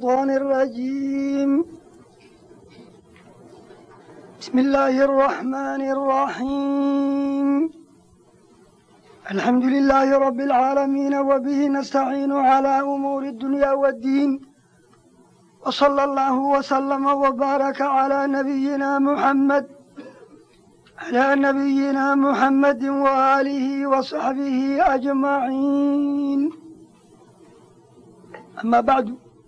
الشيطان الرجيم بسم الله الرحمن الرحيم الحمد لله رب العالمين وبه نستعين على أمور الدنيا والدين وصلى الله وسلم وبارك على نبينا محمد على نبينا محمد وآله وصحبه أجمعين أما بعد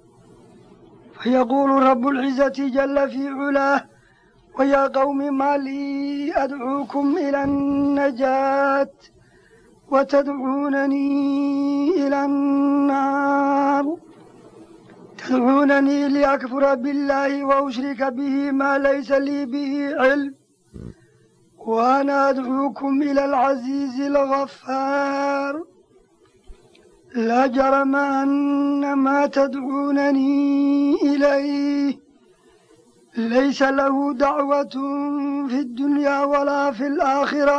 فيقول رب العزة جل في علاه ويا قوم ما لي أدعوكم إلى النجاة وتدعونني إلى النار تدعونني لأكفر بالله وأشرك به ما ليس لي به علم وأنا أدعوكم إلى العزيز الغفار لا جرم أن ما تدعونني إليه ليس له دعوة في الدنيا ولا في الآخرة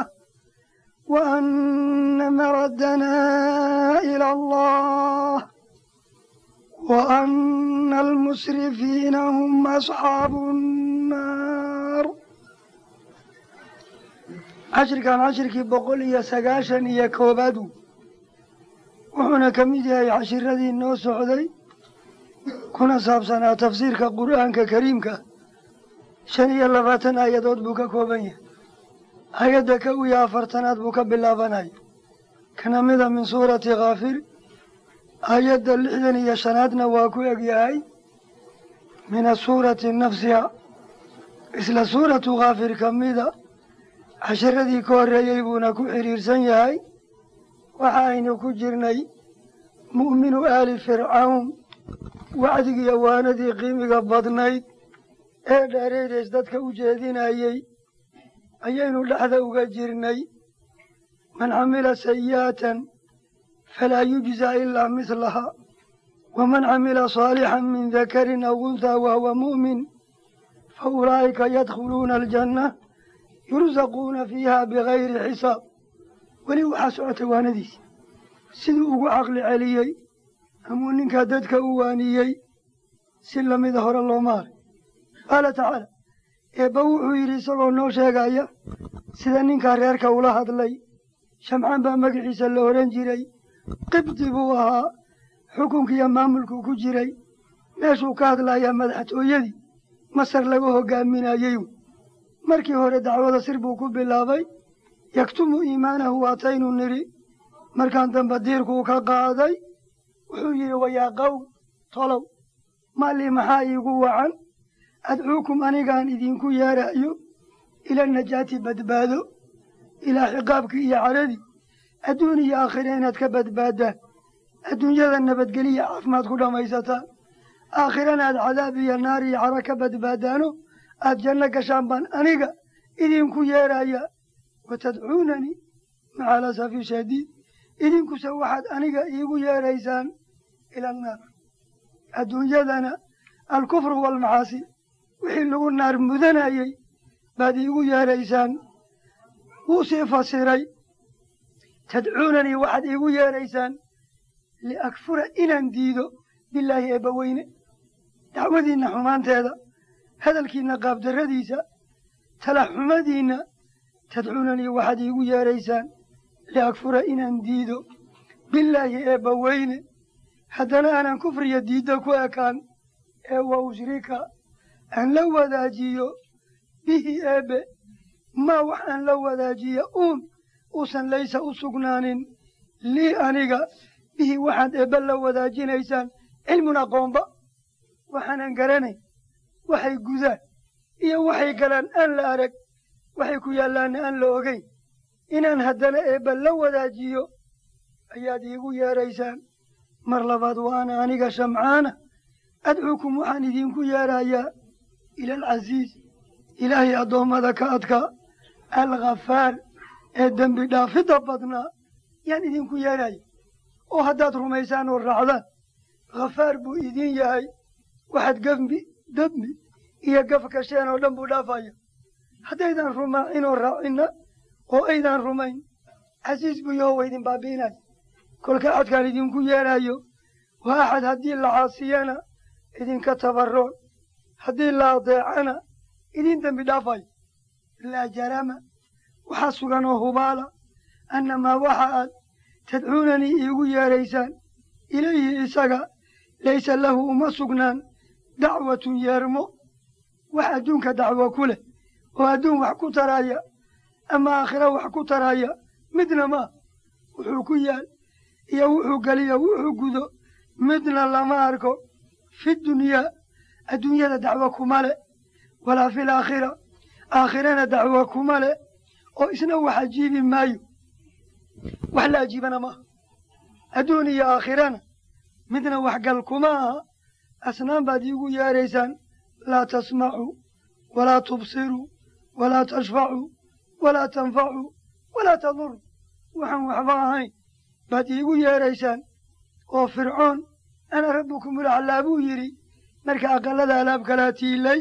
وأن مردنا إلى الله وأن المسرفين هم أصحاب النار cashirkan cashirkii boqol iyo sagaashan iyo koobaadu wuxuuna ka mid yahay cashiradii noo socday kuna saabsanaa tafsiirka qur'aanka kariimka shan iyo labaatan aayadood buu ka kooban yahay aayadda ka iyo afartanaad buu ka bilaabanaya kana mida min suurati khaafir aayadda lixdan iyo shanaadna waa ku egyahay min asuurati nafsiha isla suuratu khaafir ka mida casharadii ka horreeyey buuna ku xidhiirsan yahay waxa aynu ku jirnay mu'minu aali fircawn wacdigii awaanadii qiimiga badnayd ee dheereydeys dadka u jeedinayey ayaynu dhexda uga jirnay man camila sayi'atan falaa yujza ilaa mislaha waman camila saalixan min dakarin aw unthaa wahuwa mu'min fa ulaa'ika yadkhuluuna aljanna yursaquuna fiiha bigayri xisaab weli waxaa socotay waanadiisi siduu ugu caqli celiyey amuu ninkaa dadka u waaniyey si lamida hore looma haray qaala tacaala eebba wuxuu yidhi isagoo noo sheegaya sida ninkaa reerka ula hadlay shamcaan baa magaciisa la odhan jiray qibdi buu ahaa xukunkiiyo maamulkuu ku jiray meeshuu ka hadlayaa madaxtooyadii masar laga hogaaminayey markii hore dacwada sir buu ku bilaabay yaktumu iimaanahu waataynu nidhi markaan dambe diirkuu ka qaaday wuxuu yidhi wayaa qowm tolow maalii maxaa iigu wacan adcuukum anigaan idinku yeerayo ila najaati badbaado ilaa xiqaabkii iyo cadhadii adduun iyo aakhira inaad ka badbaaddaan adduunyada nabadgeliya caafimaad ku dhammaysataan aakhirana aad cadaab iyo naar iyo caro ka badbaadaano aad janno gashaan baan aniga idinku yeeraya watadcuunanii maca alasafi shadiid idinkuse waxaad aniga iigu yeeraysaan ila annaar adduunyadana alkufru waalmacaasi wixii lagu naar mudanayey baad iigu yeeraysaan wuu sii fasiray tadcuunanii waxaad iigu yeeraysaan liakfura inaan diido bilaahi eebbaweyne dacwadiinna xumaanteeda hadalkiinna qaabdarradiisa talaxumadiinna tadcuunanii waxaad iigu yeeraysaan liakfura inaan diido bilaahi eebba weyne haddana aanan kufriya diidda ku ekaan ee wa ushrika aan la wadaajiyo bihi eebbe maa wax aan la wadaajiya uun uusan laysa u sugnaanin lii aniga bihi waxaad eebbe la wadaajinaysaan cilmun aqoonba waxaanan garanayn waxay gudaan iyo waxay galaan aan la arag waxay ku yaallaanna aan la ogeyn inaan haddana eebba la wadaajiyo ayaad iigu yeeraysaan mar labaad wa ana aniga shamcaana adcuukum waxaan idinku yeerayaa ila alcasiiz ilaahay addoommada ka adkaa alkhafaar ee dembi dhaafidda badnaa yaan idinku yeeraya oo haddaad rumaysaan oo raacdaan khafaar buu idin yahay waxaad gembi dembi iyo gaf gasheen oo dhan buu dhaafaya haddaydan rumaacin oo raacinna oo aydan rumayn casiis buu yaho wa idin baabi'inaya kolka axadkaan idinku yeerayo waa axad haddii la caasiyana idinka tabaroon haddii la adeecana idin dembi dhaafayo laa jarama waxaa sugan oo hubaala annamaa waxa aad tadcuunanii iigu yeedraysaan ilayhi isaga laysa lahu uma sugnaan dacwatun yeermo wax adduunka dacwo ku leh oo adduun wax ku taraya ama aakhira wax ku taraya midna maa wuxuu ku yaal iyo wuxuu geliyo wuxuu gudo midna lama arko fi dunyaa adduunyada dacwo kuma le walaa fil aakhira aakhirana dacwo kuma le oo isna wax ajiibi maayo wax la ajiibana maaha adduun iyo aakhirana midna waxgal kuma aha asnaan baad iigu yeedraysaan laa tasmacuu walaa tubsiruu walaa tashfacuu walaa tanfacuu walaa taduruu waxaan waxba ahayn baad iigu yeedraysaan oo fircoon ana rabbukumulaclaa buu yidhi marka aqallada alaab kalaa tiilay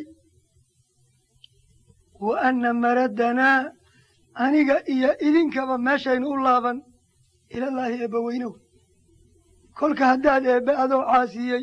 wa anna maraddanaa aniga iyo idinkaba meeshaynu u laaban ilallaahi eebbaweynow kolka haddaad eebbe adoo caasiyey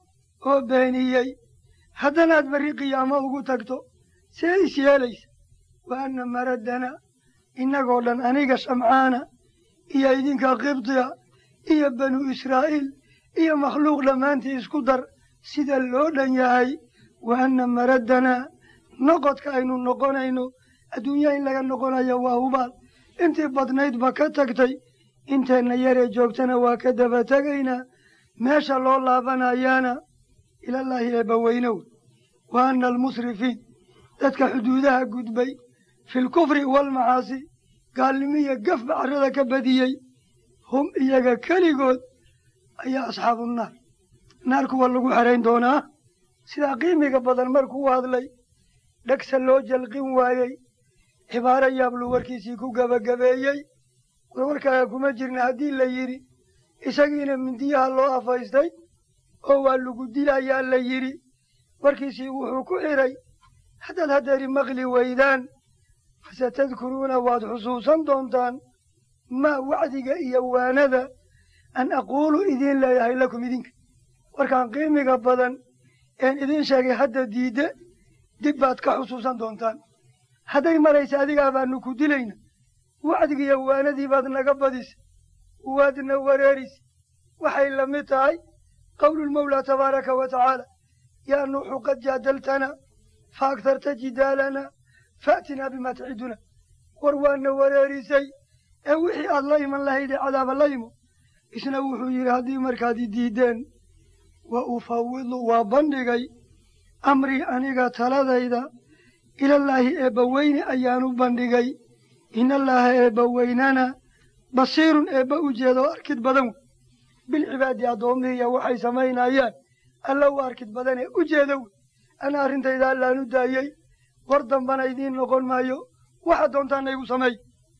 oo beeniyey haddanaad barri qiyaamo ugu tagto see is yeelaysa wa anna maraddanaa innagoo dhan aniga shamcaana iyo idinka qibdiya iyo banu israa'iil iyo makhluuq dhammaantii isku dar sida loo dhan yahay wa anna maraddanaa noqodka aynu noqonayno adduunya in laga noqonayo waa hubaal intii badnaydba ka tagtay inteenna yaree joogtana waa ka daba tegaynaa meesha loo laabanayaana ilallaahi eebbaweynow wa anna almusrifiin dadka xuduudaha gudbay filkufri waalmacaasi gaalnimiya gafba carrada ka badiyey hum iyaga keligood ayaa asxaabu naar naar kuwa lagu xerayn doonaa sidaa qiimiga badan markuu hadlay dhegsa loo jalqin waayey cibaaro yaablu warkiisii ku gebagabeeyey warwarkaaga kuma jirna haddii la yidhi isagiina mindiyaha loo afaystay oo waa lagu dilayaa la yidhi warkiisii wuxuu ku xidhay haddaad haddeeri maqli weydaan fasatadkuruuna waad xusuusan doontaan maa wacdiga iyo waanada an aquulu idiin leeyahay lakum idinka warkaan qiimiga badan een idiin sheegay hadda diidde dib baad ka xusuusan doontaan hadday maraysa adigaa baanu ku dilayna wacdigiiyo waanadii baad naga badisa waadna wareerisa waxay la mid tahay qowlulmawlaa tabaaraka wa tacaala yaa nuuxu qad jaadaltana fa agtarta jidaalana fa'tinaa bimaa taciduna war waana wareerisay ee wixii aad la iman lahaydee cadaaba la imo isna wuxuu yidhi haddii markaad i diideen wa ufawidu waa bandhigay amrii aniga taladayda ilallaahi eebbaweyne ayaanu bandhigay inallaaha eebbaweynana basiirun eebba u jeedoo arkid badan wey bilcibaadi addoomihiiya waxay samaynayaan alla u arkid badanee u jeeda wey ana arrintayda allaanu daayey war dambana idiin noqon maayo waxa doontaana igu sameey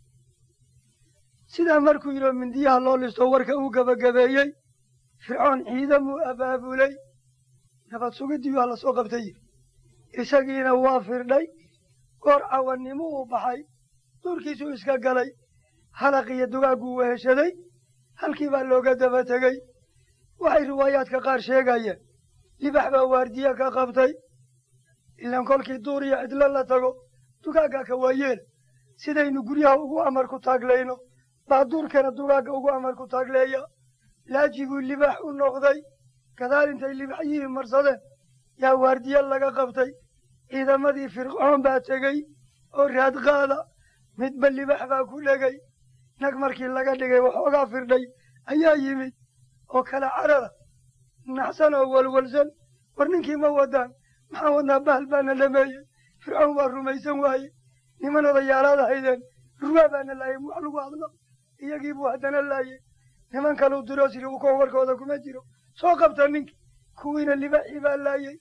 sidaa markuu yidhoo mindiyaha loo listo warka uu gebagabeeyey fircoon ciidamuu abaabulay nabad sugidii waa la soo qabtay yidhi isagiina waa firdhay goor cawannimo uu baxay duurkiisuu iska galay halaq iyo dugaagguu weheshaday halkii baa looga daba tegey waxay riwaayaadka qaar sheegayeen libax baa waardiye ka qabtay ilaan kolkii duur iyo cidlo la tago dugaaggaa ka waayeela sidaynu guryaha ugu amar ku taaglayno baa duurkana dugaagga ugu amar ku taagleeya laajibuu libax u noqday gadaal intay libaxyihii marsadeen yaa waardiye laga qabtay ciidamadii fircoon baa tegey oo raadqaada midba libax baa ku dhegay nag markii laga dhigay waxoogaa firdhay ayaa yimid oo kala carara naxsan oo walwalsan war ninkii ma wadaan maxaa wadnaa bahal baana dhameeyey fircoon waa rumaysan waaye niman odayaalaad ahaydeen ruwaa baana laayay wax lagu hadlo iyagii buu haddana laayey niman kaluu diroo siri u koon warkooda kuma jiro soo qabta ninkii kuwiina libaxii baa laayey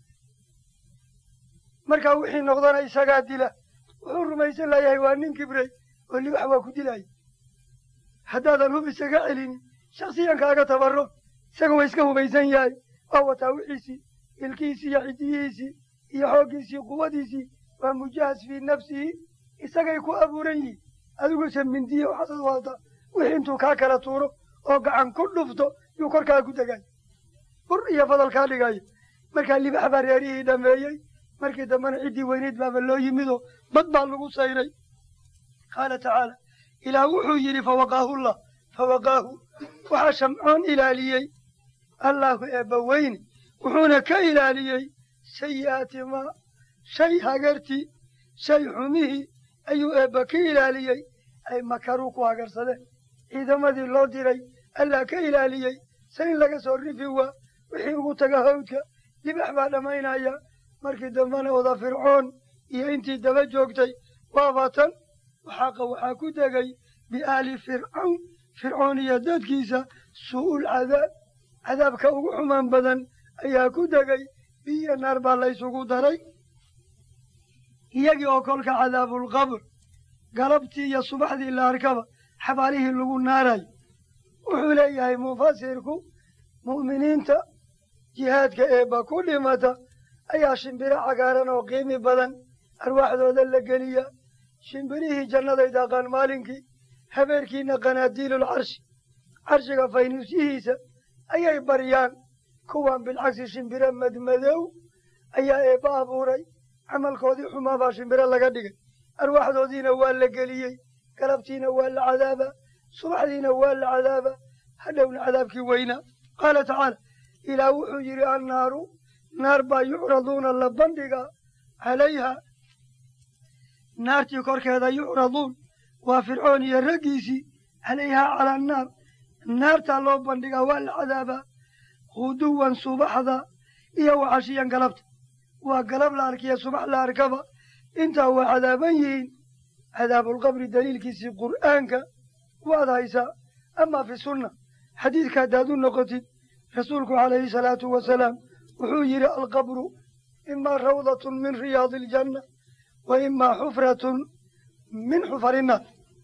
markaa wixii noqdana isagaa dila wuxuu rumaysan layahay waa nin kibrey oo libax waa ku dilaya haddaadan hub isaga celinin shaksiyankaaga tabaro isaga waa iska hubaysan yahay waa wataa wixiisii ilkiisii iyo xidiyihiisii iyo xooggiisii quwadiisii waa mujahas fii nafsihi isagay ku abuuran yihiin adiguse mindiye waxaasad wadataa wixii intuu kaa kala tuuro oo gacan ku dhufto yuu korkaa ku degay bur iyo fadal kaa dhigayo markaa libax baa reerihii dhameeyey markii dambena ciddii weyneyd baaba loo yimidoo bad baa lagu sayray qaala tacaala ilaah wuxuu yidhi fawaqaahullah fawaqaahu waxaa shamcoon ilaaliyey allaahu eebba weyne wuxuuna ka ilaaliyey sayi'aati maa shay hagartii shay xumihii ayuu eebba ka ilaaliyey ay makaruu ku hagarsadeen ciidamadii loo diray allah ka ilaaliyey sa in laga soo rifi waa wixii ugu taga hawdka libax baa dhammaynaya markii dambena wada fircoon iyo intii daba joogtay waaba tan waxaaqa waxaa ku degay biaali fircawn fircoon iyo dadkiisa suu'ul cadaab cadaabka ugu xumaan badan ayaa ku degay biyo naar baa la ysugu daray iyagii oo kolka cadaabulqabr galabtii iyo subaxdii la arkaba xabaalihii lagu naarayo wuxuu leeyahay mufasirku mu'miniinta jihaadka eebba ku dhimata ayaa shimbiro cagaaran oo qiimi badan arwaaxdooda la geliya shimbirihii jannaday daaqaan maalinkii habeerkiina qanaadiilul carshi carshiga faynuusyihiisa ayay baryaan kuwan bilcagsi shimbiro madmadow ayaa eebba abuuray camalkoodii xumaa baa shimbiro laga dhigay arwaaxdoodiina waa la geliyey galabtiina waa la cadaaba subaxdiina waa la cadaaba hadhowna cadaabkii weynaa qaala tacaala ilaah wuxuu yidhi annaaru naar baa yucraduuna la bandhigaa calayha naartii korkeeda yucraduun waa fircoon iyo raggiisii calayhaa cala annaar naartaa loo bandhigaa waa la cadaabaa huduwan subaxda iyo wacashiyan galabta waa galab la arkiya subax la arkaba intaa waa cadaaban yihiin cadaabulqabri daliilkiisii qur'aanka waad haysaa amaa fi sunna xadiidka haddaad u noqotid rasuulku calayhi salaatu wasalaam wuxuu yidhi alqabru imaa rawdatun min riyaadi aljanna wa imaa xufratun min xufari innaar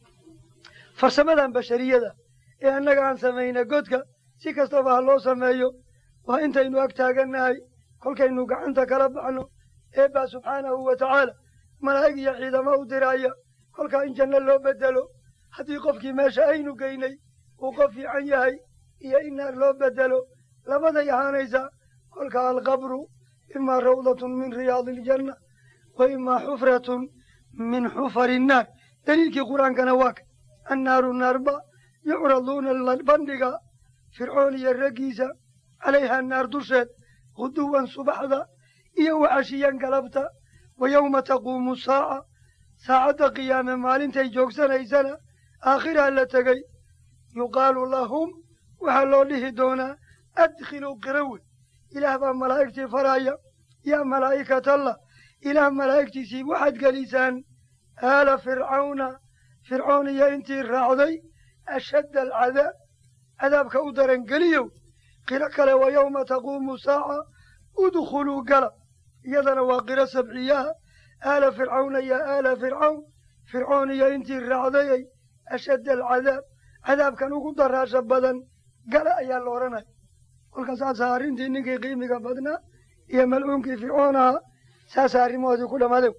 farsamadan bashariyada ee annaga aan samayna godka si kastaba ha loo sameeyo waa intaynu ag taagannahay kolkaynu gacanta kala baxno eebbaa subxaanahu wa tacaala malaa'ig iyo ciidamo u diraya kolkaa in janno loo beddelo haddii qofkii meesha aynu geynay uu qof fiican yahay iyo in naar loo beddelo labaday ahaanaysaa kolkaa alqabru imaa rawdatun min riyaadi aljanna wa imaa xufratun min xufari innaar daliilkii qur-aankana waa ka annaaru naarba yucraduuna la bandhiga fircoon iyo raggiisa calayhaa naar dusheed huduwan subaxda iyo wacashiyan galabta wa yowma taquumu saaca saacadda qiyaame maalintay joogsanaysana aakhiraa la tegey yuqaalu lahum waxaa loo dhihi doonaa adkhiluu qirawe ilaah baa malaa'igtii faraya yaa malaa'ikatallah ilaah malaa'igtiisii waxaad gelisaan aala fircawna fircoon iyo intii raacday ashadda alcadaab cadaabka u daran geliyow qiro kale wa yowma taquumu saaca udkhuluu gala iyadana waa qiro sabciyaha aala fircawna yaa aala fircawn fircoon iyo intii raacdayay ashadda alcadaab cadaabkan ugu daraasha badan gala ayaa la odhanaya kolka saasaa arrintii ninkii qiimiga badnaa iyo malcuunkii fircoon ahaa saasaa arrimahoodii ku dhammaadeen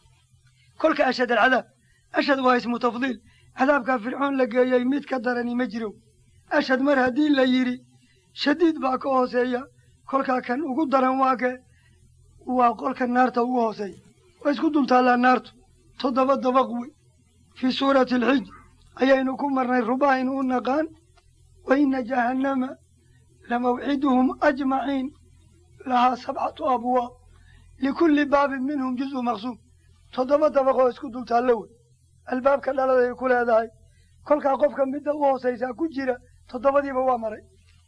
kolka ashad alcadaab ashad waa ismu tafdiil cadaabkaa fircoon la geeyey mid ka darani ma jiro ashad mar haddii la yidhi shadiid baa ka hooseeya kolkaa kan ugu daran waa ke waa qolka naarta ugu hooseeya waa isku dultaallaa naartu toddoba dabaq wey fii suurati alxij ayaynu ku marnay rubaaynu u naqaan wa ina jahannama lamawciduhum ajmaciin lahaa sabcatu abwaab likulli baabin minhum juz'u maqsuum toddoba dabaqoo isku dultaallo wey albaabka dhaladay ku leedahay kolkaa qofka midda u hoosaysaa ku jira toddobadiiba waa maray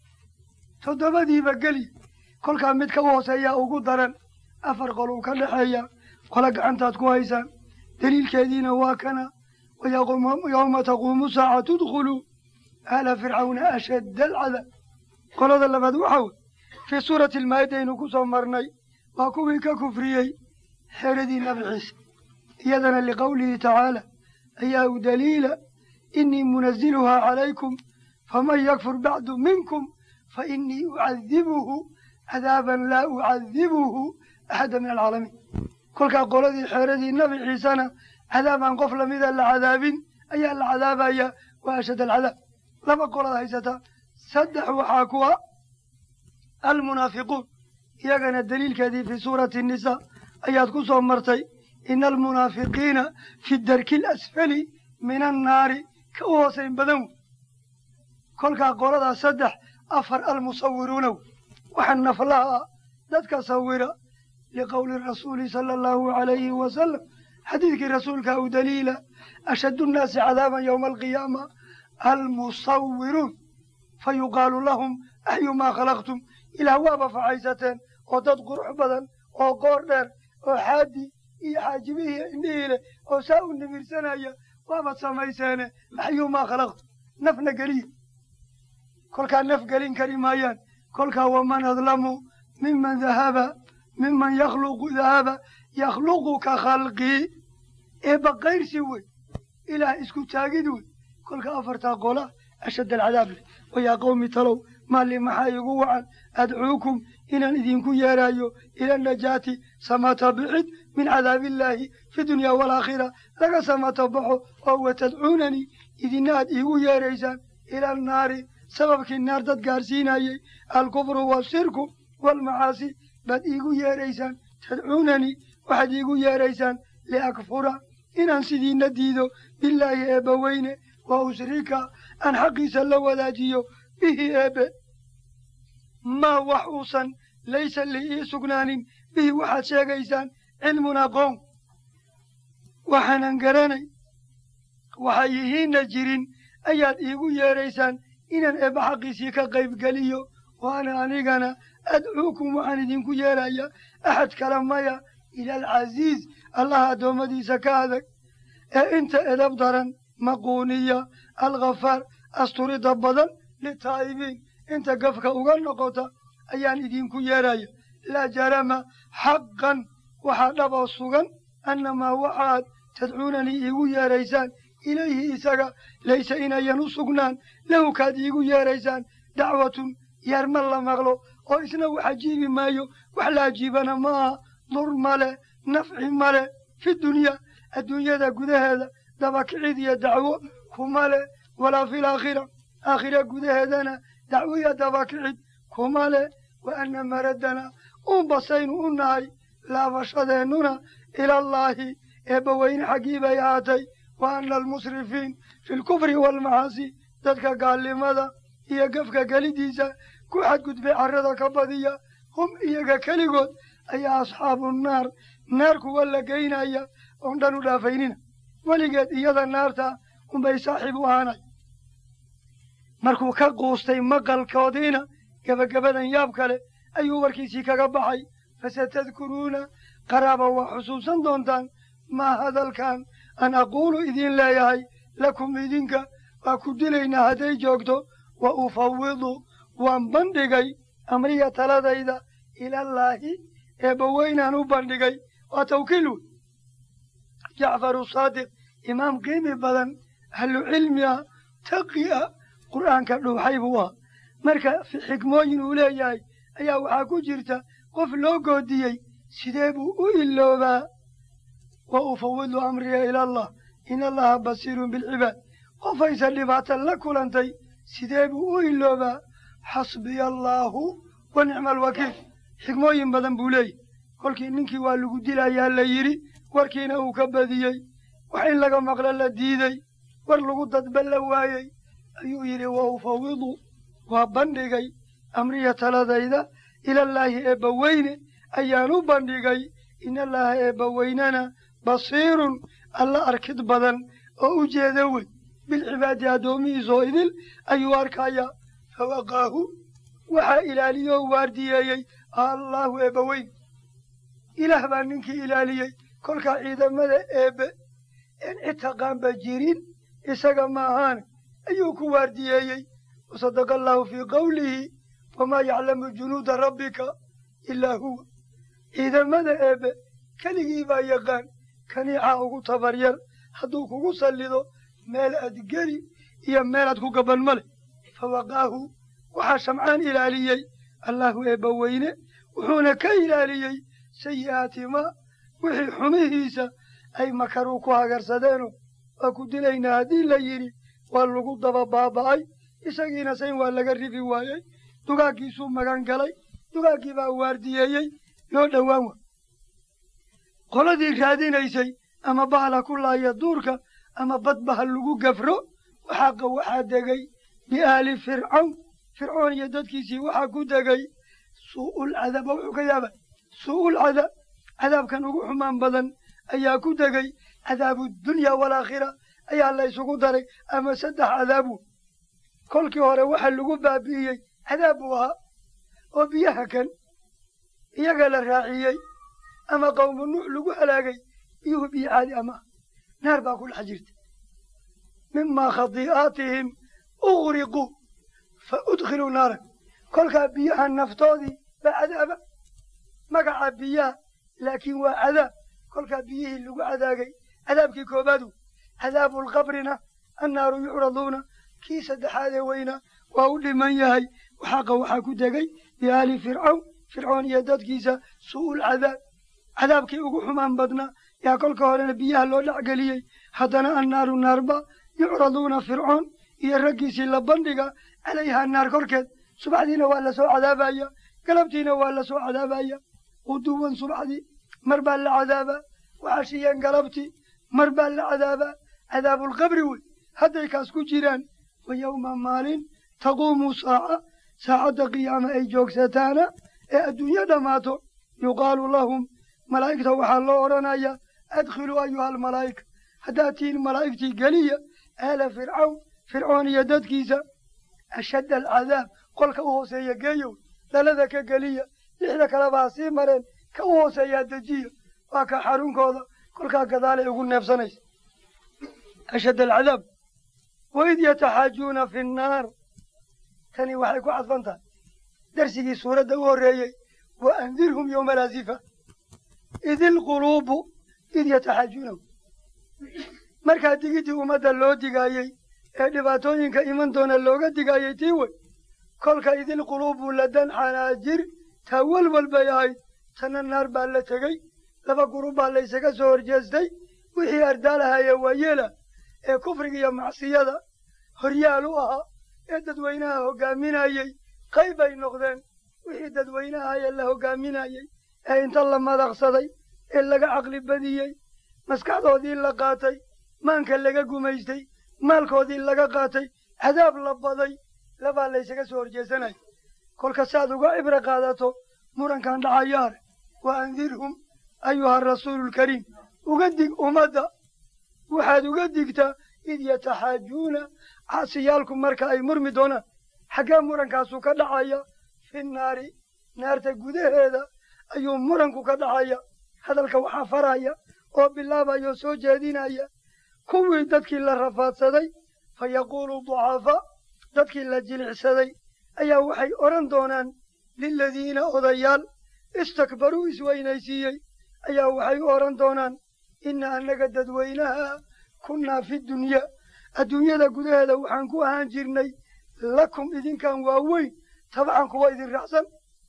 toddobadiiba geli kolkaa midka u hooseeyaa ugu daran afar qol uu ka dhexeeya qola gacantaad ku haysaan daliilkeediina waa kana yowma taquumu saaca tudkhuluu aala fircawna ashadda alcadaab qolada labaad waxa wey fii suurati almaa'ida aynu ku soo marnay waa kuwii ka kufriyey xeradii nabi ciise iyadana liqowlihi tacaala ayaa u daliila inii munaziluhaa calaykum faman yakfur bacdu minkum fainii ucadibuhu cadaaban laa ucadibuhu axada min alcaalamiin kolkaa qoladii xeeradii nabi ciisena cadaabaan qof lamida la cadaabin ayaa la cadaabaya waa ashad alcadaab laba qolaad haysataa saddex waxaa kuwa almunaafiquun iyagana daliilkeedii fii suurati nisa ayaad ku soo martay ina almunaafiqiina fi darki alasfali min annaari ka u hoosayn badan wey kolkaa qoladaa saddex afar almusawiruuna wey waxaa naflaha ah dadka sawira liqowli rasuuli sala allahu calayhi wasalam xadiidkii rasuulka u daliila ashaddu nnaasi cadaaban yowma alqiyaama almusawiruun fa yuqaalu lahum axyumaa khalaqtum ilaah waaba facaysateen oo dad qurux badan oo qoor dheer oo xaadi iyo xaajibihii indhihii leh oo saa u nimirsanaya waabad samayseene axyumaa khalaqtum nafna geliya kolkaa naf gelin kari maayaan kolkaa waman adlamu miman dahaba miman yakhluqu dahaba yakhluqu ka khalqii eebba kayrsi wey ilaah isku taagid wey kolka afartaa qola ashad alcadaab leh wayaa qowmi talow maalli maxaa igu wacan adcuukum inaan idinku yeeraayo ila najaati samata bixid min cadaabillaahi fi dunya waalaakhira laga samata baxo oo watadcuunanii idina aad iigu yeeraysaan ila annaari sababkii naar dad gaarsiinayey alkufru washirku waalmacaasi baad iigu yeeraysaan tadcuunanii waxaad iigu yeeraysaan liakfura inaan sidiina diido bilaahi eebba weyne wa ushrika aan xaqiisa la wadaajiyo bihi eebe maa wax uusan laysa li ii sugnaanin bihi waxaad sheegaysaan cilmun aqoon waxaanan garanay waxa yihiinna jirin ayaad iigu yeedraysaan inaan eebba xaqiisii ka qaybgeliyo waana anigana adcuukum waxaan idinku yeerayaa axad kale maya ila alcasiiz allaha addoommadiisa ka adag ee inta edab daran maquuniya alkhafaar asturida badan litaa'ibiin inta gafka uga noqota ayaan idinku yeeraya laa jarama xaqan waxaa dhab oo sugan annamaa waxaad tadcuunanii iigu yeeraysaan ilayhi isaga laysa inayan u sugnaan lahu kaad iigu yeeraysaan dacwatun yeerma la maqlo oo isna wax ajiibi maayo wax la ajiibana ma aha dur male nafci male fi dunya adduunyada gudaheeda dabakicid iyo dacwo kuma leh walaa fil aakhira aakhira gudaheedana dacwo iyo dabakicid kuma leh wa anna maradana uun basaynu u nahay laabashadeennuna ilallaahi eebbaweyne xaggii bay ahaatay wa anna almusrifiin fi lkufri waalmacaasi dadka gaalnimada iyo gafka gelidiisa ku xadgudbay carrada ka badiya hum iyaga keligood ayaa asxaabu naar naar kuwa la geynaya oon dhan u dhaafaynina weligeed iyada naarta unbay saaxiib u ahaanay markuu ka quustay maqalkoodiina gebagabadan yaab kale ayuu warkiisii kaga baxay fasatadkuruuna qaraaba waa xusuusan doontaan maa hadalkan an aquulu idiin leeyahay lakum idinka waa ku dilaynaa hadday joogto wa ufawidu waan bandhigay amriya taladayda ilallaahi eebbaweynaan u bandhigay waa tawkiil wey jacfaru saadiq imaam qiimi badan ahlu cilmi ah taqi ah qur'aanka dhuuxay buu ahaa marka xikmooyin uu leeyahay ayaa waxaa ku jirta qof loo goodiyey sidee buu u iloobaa wa ufawidu amriya ilallah in allaha basiirun bilcibaad qofaysa dhibaata la kulantay sidee buu u iloobaa xasbiya allaahu wa nicma alwakiil xikmooyin badan buu leeyahy kolkii ninkii waa lagu dilayaa la yidhi warkiina uu ka badiyey wax in laga maqlo la diiday war lagu dadba la waayey ayuu yidhi wa ufawidu waa bandhigay amriya taladayda ilallaahi eebbaweyne ayaan u bandhigay inallaaha eebbaweynana basiirun alla arkid badan oo u jeeda wey bilcibaadi addoomihiisoo idil ayuu arkayaa fawaqaahu waxaa ilaaliyoo waardiyeeyey allaahu eebbaweyn ilaah baa ninkii ilaaliyey kolkaa ciidamada eebbe een cid taqaanba jirin isaga ma ahaane ayuu ku waardiyeeyey wasadaqa allaahu fii qawlihi wamaa yaclamu junuuda rabbika ilaa huwa ciidamada eebbe keligii baa yaqaan kaniicaa ugu tabaryar hadduu kugu sallido meel aad geli iyo meelaad ku gaban ma leh fawaqaahu waxaa shamcaan ilaaliyey allaahu eebba weyne wuxuuna ka ilaaliyey sayi'aati maa wixii xumihiisa ay makaruu ku hagarsadeenoo waa ku dilaynaa haddii la yidhi waa lagu daba baaba'ay isagiina sayn waa laga rifi waayey dugaaggiisuu magan galay dugaaggii baa waardiyeeyey loo dhowaan wa qoladii raadinaysay ama bahala ku laaya duurka ama badbaha lagu gafro waxaaqa waxaa degay biaali fircawn fircoon iyo dadkiisii waxaa ku degay suu'ul cadaab oo wuxuu ka yaabay suu'ul cadaab cadaabkan ugu xumaan badan ayaa ku degay cadaabu dunya waalaakhira ayaa la ysugu daray ama saddex cadaabu kolkii hore waxa lagu baabi'iyey cadaab buu ahaa oo biyaha kan iyaga la raaciyey ama qowmu nuux lagu halaagay biyuhu biyo caadi ama naar baa ku dhex jirta mimaa khadii'aatihim ughriquu fa udkhiluu naaran kolkaa biyaha naftoodii baa cadaaba magaca biyaha laakiin waa cadaab kolkaa biyihii lagu cadaagay cadaabkii koobaadu cadaabulqabrina annaaru yucraduuna kii saddexaadee weyna waa u dhiman yahay waxaaqa waxaa ku degay biaali fircawn fircoon iyo dadkiisa su'ul cadaab cadaabkii ugu xumaan badnaa yaa kolka horena biyaha loo dhexgeliyey haddana annaaru naarba yucraduuna fircoon iyo raggiisii la bandhiga calayhaa naar korkeed subaxdiina waa la soo cadaabaya galabtiina waa la soo cadaabaya quduwan subaxdii mar baa la cadaabaa waxashiyeen galabtii mar baa la cadaabaa cadaabulqabri wey hadday kaas ku jiraan wa yowma maalin taquumu saaca saacadda qiyaama ay joogsataana ee adduunyo dhammaato yuqaalu lahum malaa'igta waxaa loo odhanayaa adkhiluu ayuha almalaa'ika haddaad tihiin malaa'igtii geliya aala fircawn fircoon iyo dadkiisa ashadda alcadaab qolka u hooseeya geeyow dhalada ka geliya lixda kaleba ha sii mareen ka u hooseeyaa dejiya waa ka xarunkooda kolkaa gadaalay ugu neebsanaysa ashadd alcadaab waid yataxaajuuna fi nnaar tani waxay ku cadfan tahay darsigii suuradda u horreeyey wa andirhum yowma alaasifa id ilquluubu id yataxaajuunahu markaa digiddii ummadda loo digaayey ee dhibaatooyinka iman doona looga digaayey tii wey kolka idilquluubu ladan xanaajir taa walwal bay ahayd tanna naar baa la tegey laba gurub baa laysaga soo horjeestay wixii ardaalahaya waayeela ee kufriga iyo macsiyada horyaal u ahaa ee dadweynaha hoggaaminayey qayb ay noqdeen wixii dadweynaha ee la hoggaaminayey ee inta la madaqsaday ee laga caqli badiyey maskaxdoodii la qaatay maanka laga gumaystay maalkoodii laga qaatay cadaab la baday labaa laysaga soo horjeesanaya kolka saaad uga cibro qaadato murankan dhacayaare wa andirhum ayuha rasuululkariim uga dig ummadda waxaad uga digtaa id yataxaajuuna caasiyaalku marka ay murmi doonaan xaggee murankaasu ka dhacaya fi naari naarta gudaheeda ayuu muranku ka dhacaya hadalka waxaa faraya oo bilaabaya oo soo jeedinaya kuwii dadkii la rafaadsaday fa yaquulu ducafaa dadkii la jilicsaday ayaa waxay odhan doonaan liladiina odayaal istakbaruu isweynaysiiyey ayaa waxay u odhan doonaan inna annaga dadweynaha kunnaa fi dunyaa adduunyada gudaheeda waxaan ku ahaan jirnay lakum idinkan waaweyn tabcan kuwa idin raacsan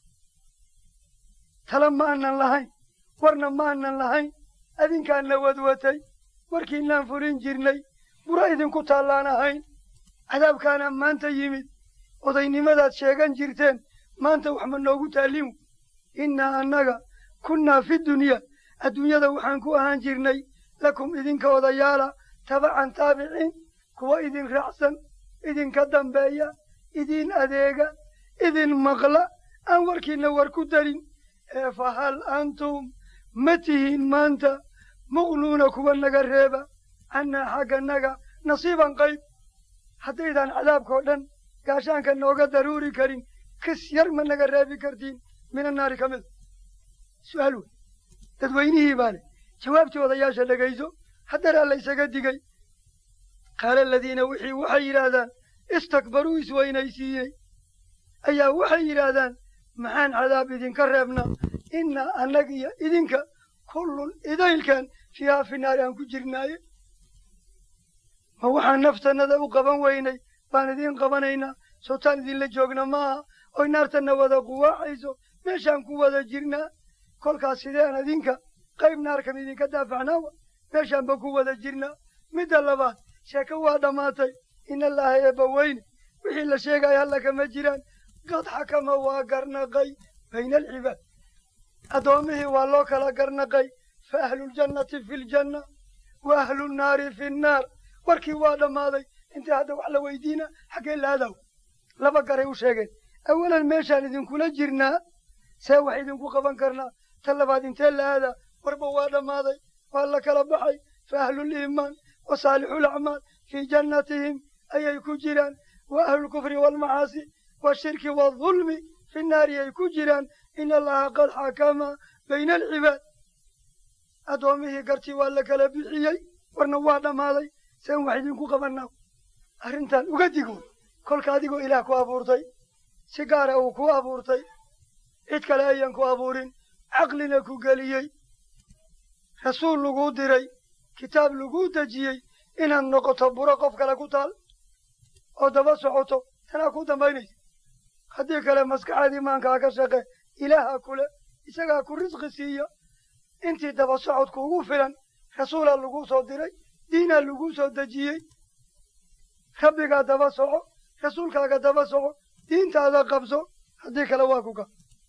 tala ma aanan lahayn warna ma aanan lahayn adinkaanna wadwatay warkiinaan fulin jirnay bura idinku taallaan ahayn cadaabkaana maanta yimid odaynimadaad sheegan jirteen maanta wax ma noogu taallin innaa annaga kunnaa fi dunyaa adduunyada waxaan ku ahaan jirnay lakum idinka odayaala tabacan taabiciin kuwa idin raacsan idinka dambeeya idin adeega idin maqla aan warkiinna war ku darin ee fa hal antum ma tihiin maanta muqnuuna kuwa naga reeba cannaa xagganaga nasiiban qayb haddaydaan cadaabkao dhan gaashaanka nooga daruuri karin kis yar ma naga reebi kartiin mina naari ka mida su'aal wey dadweynihii baa leh jawaabtii odayaasha dhegayso haddaraa laysaga digay qaala aladiina wixii waxay yidhaahdaan istakbaruu isweynaysiiyey ayaa waxay yidhaahdaan maxaan cadaab idinka reebnaa innaa annaga iyo idinka kullun idaylkan fiihaa fi naari aan ku jirnaaye ma waxaan naftannada u qaban weynay baan idiin qabanaynaa sootaan idinla joogna maaha oy naartanna wada quwaaxayso meeshaan ku wada jirnaa kolkaas sideen idinka qayb naarkan idinka daafacnaawa meeshaanba ku wada jirnaa midda labaad sheeko waa dhammaatay ina allaaha eebba weyne wixii la sheegaya alla kama jiraan qad xakama waa garnaqay bayna alcibaad addoommihii waa loo kala garnaqay fa ahluljannati fi ljanna wa ahlu nnaari fi nnaar warkii waa dhammaaday intii hadda wax la weydiina xaggee laadaw laba garay u sheegeen awalan meeshaan idinkula jirnaa see wax idinku qaban karnaa ta labaad intee la aadaa warba waa dhammaaday waa la kala baxay fa ahluliimaan wa saalixulacmaal fii jannatihim ayay ku jiraan wa ahlulkufri waalmacaasi washirki waadulmi fi nnaari ay ku jiraan ina allaha qad xakama bayna alcibaad addoommihii gartii waa la kala bixiyey warna waa dhammaaday seen wax idinku qabanaa arrintan uga digo kolka adigoo ilaah ku abuurtay si gaara uu ku abuurtay cid kale ayan ku abuurin caqlina ku geliyey rasuul laguu diray kitaab laguu dejiyey inaad noqoto buro qof kale ku taal oo daba socoto tanaa ku dambaynaysa haddii kale maskaxaad imaankaa ka shaqe ilaaha kule isagaa ku risqi siiya intii daba socod kuugu filan rasuulaa laguu soo diray diinaa laguu soo dejiyey rabbigaa daba soco rasuulkaaga daba soco diintaada qabso haddii kale waa kuga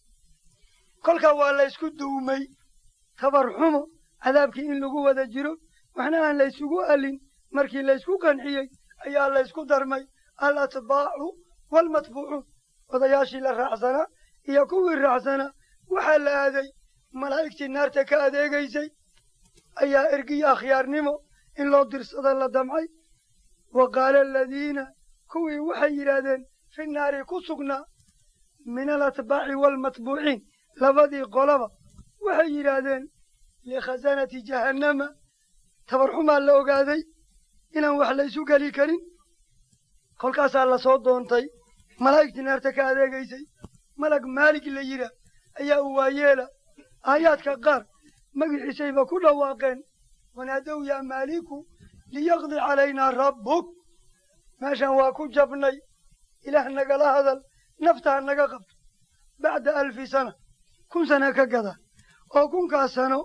kolkaa waa la ysku duumay tabar xumo cadaabkii in lagu wada jiro waxna aan la ysugu alin markii laysku qanciyey ayaa laysku darmay al atbaacu waalmatbuucuun odayaashii la raacsanaa iyo kuwii raacsanaa waxaa la aaday malaa'igtii naarta ka adeegaysay ayaa ergiyo akhyaarnimo in loo dirsada la damcay wa qaala aladiina kuwii waxay yidhaahdeen fi naari ku sugnaa min alatbaaci waalmatbuuciin labadii qolaba waxay yidhaahdeen likhasanati jahannama tabarxumaa la ogaaday inaan wax laysu geli karin kolkaasaa la soo doontay malaa'igtii naarta ka adeegaysay malag maalig la yidhaah ayaa u waayeela aayaadka qaar magiciisayba ku dhawaaqeen wanaadow yaa maaliku liyaqdi calaynaa rabbuk meeshan waa ku jabnay ilaah nagala hadal naftaha naga qabto bacda alfi sana kun sana ka gada oo kunkaas sano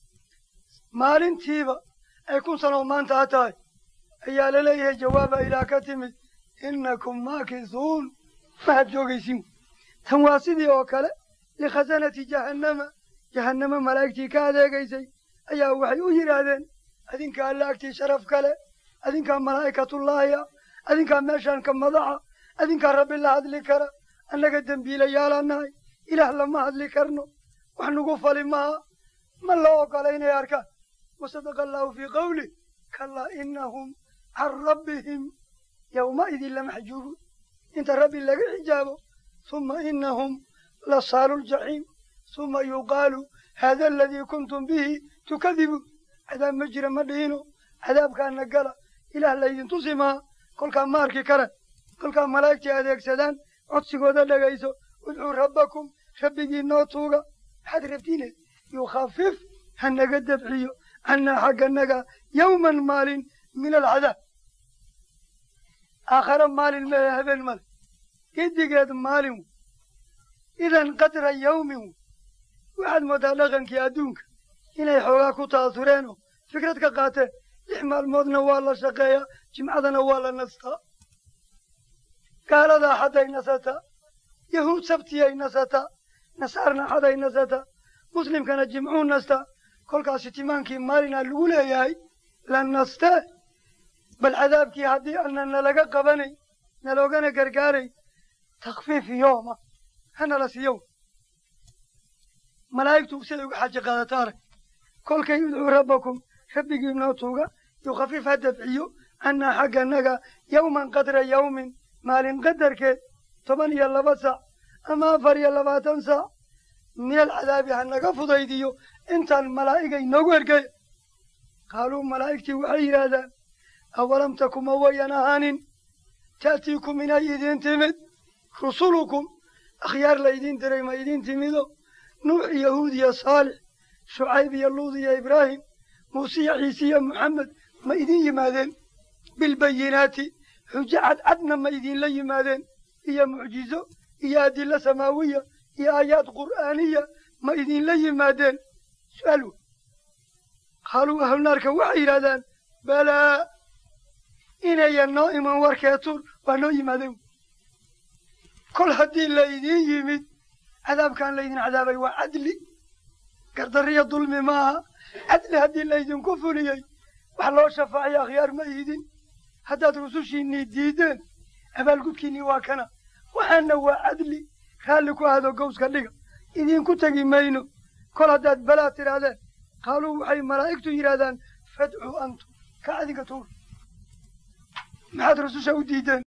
maalintiiba ay kun sano maanta ha tahay ayaa la leeyahay jawaaba ilaah ka timid innakum maakisuun mahad joogaysin tan waa sidii oo kale likhasanati jahannama jahannama malaa'igtii ka adeegaysay ayaa waxay u yidhaahdeen adinkaa alla agtii sharaf kale adinkaa malaa'ikatullaahi ah adinkaa meeshaan ka madaxa adinkaa rabbi la hadli kara annaga dembiilayaalaa nahay ilaah lama hadli karno wax nagu fali maha ma loo ogola inay arkaan wasadaqa allaahu fii qawlih kalaa inahum can rabbihim yowmaidin lamaxjuubuun inta rabbi laga xijaabo suma inahum lasaalu ljaxiim suma yuqaalu haada aladii kuntum bihi tukadibuun cadaab ma jira ma dhihino cadaabkaana gala ilaah laydin tusi maha kolkaa ma arki karan kolkaa malaa'igtii adeegsadaan codsigooda dhegayso udcuu rabbakum rabbigii noo tuuga maxaad rabtiine yukhafif ha naga dabciyo cannaa xagganaga yowman maalin min alcadaab aakhare maalin mehe habeen male gedigeed maalin wey idan qadra yawmin wey waxaad moodaa dhaqankii adduunka inay xoogaa ku ta'asureen oo fikrad ka qaateen lix maalmoodna waa la shaqeeyaa jimcadana waa la nastaa gaaladaa xadday nasataa yahuud sabtiyay nasataa nasaarna xaday nasataa muslimkana jimcuu nastaa kolkaasi timaankii maalinaa lagu leeyahay la nastee bal cadaabkii haddii aanan nalaga qabanay naloogana gargaaray takfiif yooma hanala siiyow malaa'igtu siday uga xaji qaadata arag kolkay udcuu rabbakum rabbigii noo tuuga yukhafif ha dabciyo cannaa xagganaga yowman qadra yawmin maalin qadarkeed toban iyo laba saac ama afar iyo labaatan saac min alcadaabi ha naga fudaydiyo intaan malaa'igay noogu ergeya qaaluu malaa'igtii waxay yidhaahdaan awalam takuma wayan ahaanin ta'tiikum inay idiin timid rusulukum akhyaar laydiin diray ma idiin timido nuux iyo huud iyo saalix shucayb iyo luud iyo ibraahim muuse iyo ciise iyo moxamed ma idiin yimaadeen bilbayinaati xujo cadcadna ma idiinla yimaadeen iyo mucjizo iyo adilo samaawiya iyo aayaad qur'aaniya ma idiinla yimaadeen su-aal wey qaaluu ahlunaarka waxay yidhahdaan balaa inayan noo iman warkeetuun waa noo yimaadeen kol haddii la idiin yimid cadaabkaan laydin cadaabay waa cadli gardariya dulmi maaha cadli haddii laydinku fuliyey wax loo shafaaciyo akhyaar ma ihidin haddaad rusushiinnii diideen abaalgudkiinnii waa kana waxaana waa cadli raalli ku ahdo gowska dhiga idinku tegi mayno kol haddaad balaa tidhaahdeen qaaluu waxay malaa'igtu yidhahdaan fadcuu antum ka adinka tuur maxaad rususha u diideen